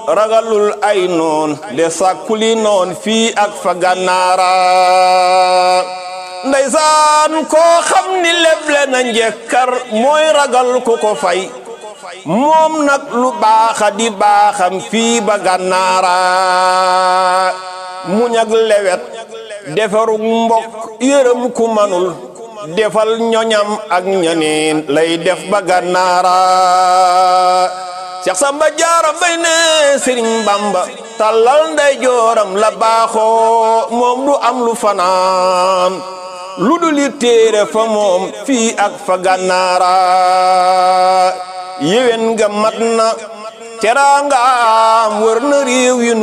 ragalul ay noon de sàkkuli noon fii ak fa gànnaara ndeysaan koo xam ni leble na njekkar mooy ragal ku ko fay moom nag lu baaxa di baaxam fii ba gànnaara muñ ak lewet defarug mbokk yërëm ku manul defal ñoñam ak ñaneen lay def ba gànnaara Seex Samba Jaara Mbay ne Sëriñ Bamba tàllal nday jooram la baaxoo moom du am lu fanaan lu dul li téere fa moom fii ak fa gànnaara yéwén nga mat na teraangaam wër na réew yi